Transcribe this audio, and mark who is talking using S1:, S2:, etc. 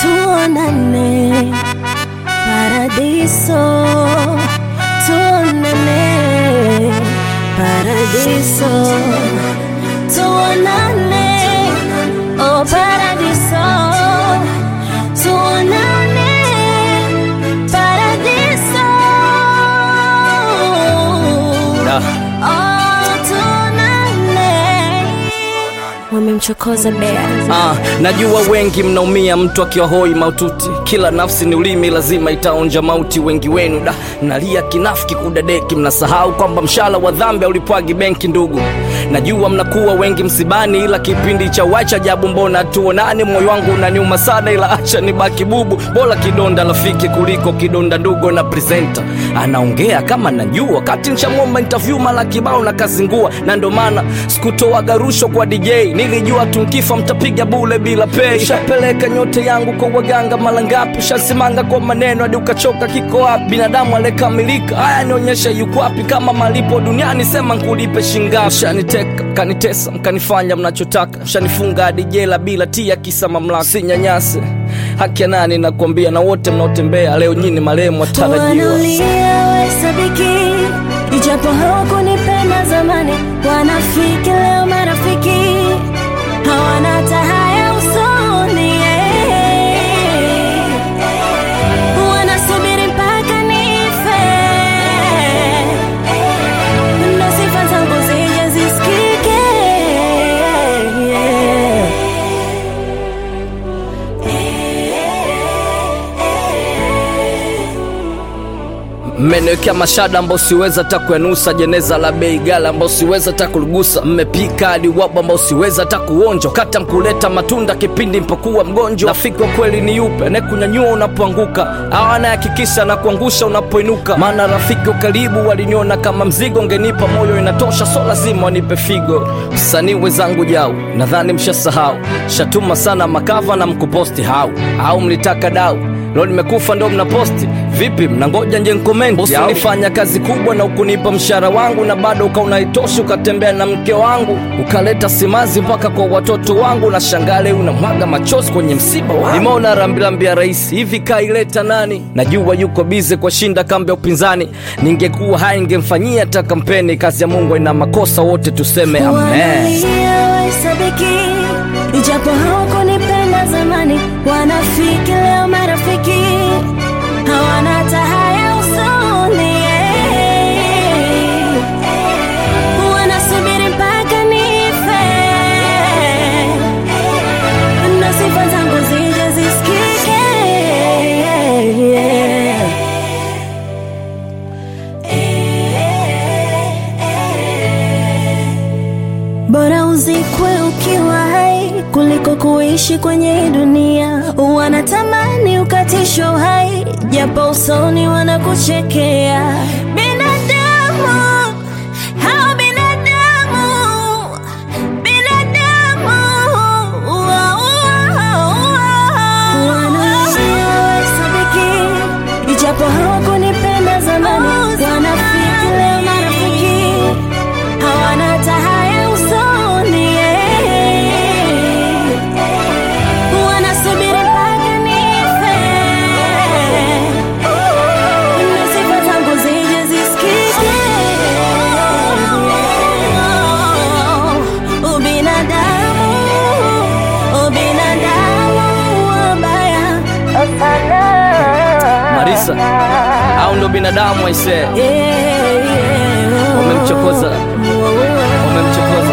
S1: tuonane paradiso, tuonane paradiso, tuonane oh paradiso, tuonane paradiso,
S2: Da.
S1: oh tuonane. Wamemchokoza bea
S2: Ah, najua wengi mnaumia mtu akiwa hoi maututi. Kila nafsi ni ulimi, lazima itaonja mauti. Wengi wenu da mnalia kinafiki kudadeki, mnasahau kwamba mshala wa dhambi haulipwagi benki. Ndugu, najua mnakuwa wengi msibani, ila kipindi cha wacha jabu, mbona tuonane? Moyo wangu unaniuma sana, ila acha nibaki bubu, bora kidonda rafiki kuliko kidonda ndugu. Na presenter anaongea kama najua, kati nshamwomba interview mara kibao na kazingua, na ndo maana sikutoaga rushwa kwa DJ, nilijua tunkifa mtapiga bule bila pay. Shapeleka nyote yangu kwa waganga mara ngapi, shasimanga kwa maneno hadi ukachoka. Kiko wapi binadamu aliyekamilika? Haya nionyeshe yuko wapi? Kama malipo duniani sema nkulipe shingapi? Shaniteka kanitesa, mkanifanya mnachotaka, shanifunga hadi jela bila tia, kisa mamlaka. Sinyanyase haki ya nani? Nakwambia na wote mnaotembea leo nyini marehemu watarajiwa.
S1: Wanalia wahesabiki, ijapo hawakunipenda zamani. Wanafiki leo marafiki, hawana hata haya usoni. Wanasubiri mpaka nife, ndo sifa zangu zije zisikike.
S2: Mmeniwekea mashada ambao siweza hata kuyanusa, jeneza la bei gala ambao siweza hata kuligusa, mmepika hadi wabu ambao siweza hata kuonja, kata mkuleta matunda kipindi mpokuwa mgonjwa. Rafiki wa kweli ni yupe anayekunyanyua unapoanguka, au anayehakikisha na kuangusha unapoinuka? Maana rafiki wa karibu waliniona kama mzigo, ngenipa moyo inatosha, so lazima wanipe figo. Msanii wenzangu jau, nadhani mshasahau, shatuma sana makava na mkuposti hau au mlitaka dau Leo nimekufa ndo mnaposti vipi? Mnangoja nje nkomenti? Bosi ulifanya kazi kubwa na ukunipa mshahara wangu, na bado ukaona itoshi, ukatembea na mke wangu, ukaleta simazi mpaka kwa watoto wangu, na shangale unamwaga machozi kwenye msiba wangu. Nimeona rambirambi ya rais hivi, kaileta nani? Najua yuko bize kwa shinda kambi ya upinzani, ningekuwa hai ningemfanyia hata kampeni. Kazi ya Mungu ina makosa, wote tuseme amen.
S1: Wanalia wahesabiki, ijapo hawakunipenda zamani. Wanafiki leo marafiki, hawana hata haya usoni. Wanasubiri mpaka nife, ndo sifa zangu zije zisikike. Bora uzikwe ukiwa hai kuliko kuishi kwenye hii dunia. Wanatamani ukatisho hai, japo usoni wanakuchekea. Binadamu hao binadamu, binadamu wanalia wahesabiki, ijapo hawakunipenda zamani. Wanafiki leo marafiki hawana hata haya usoni. Wanasubiri mpaka nife, ndo sifa zangu zije zisikike. Ubinadamu, ubinadamu wabaya sana.
S2: Marisa, au ndo binadamu aisee?
S1: Yeah, yeah.
S2: Umemchokoza. Umemchokoza